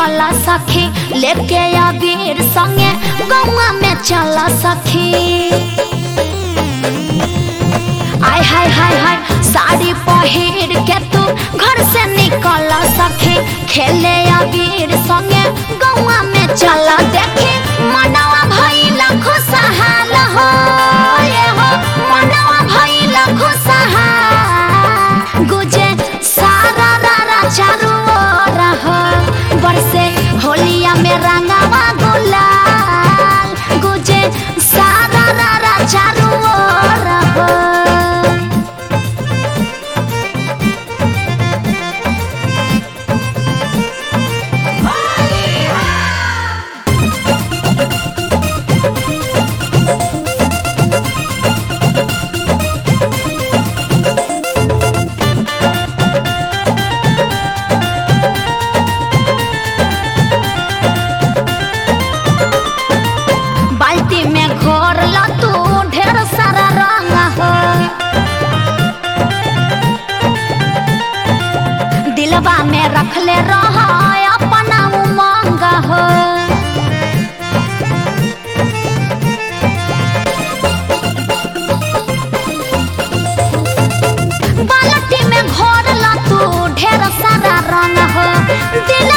निकल सखी लेके अबीर संगे गौआ में चल सखी आय हाय हाय हाय साड़ी पहिर के तू घर से निकल सखी खेले अबीर संगे गौआ में चल देखी मनवा भइल खुशहाल हो ये हो मनवा भइल खुशहाल गुजे सारा रारा चारू ओर हो बरसे होलिया में रंगवा गुलाल गुजे सारा रारा चारू ओर हो बाल्टी में घोर ल तू ढेर सारा रंग हो दिलवा में रखले रह अपना उमंग हो बाल्टी में घोर ल तू ढेर सारा रंग हो दिल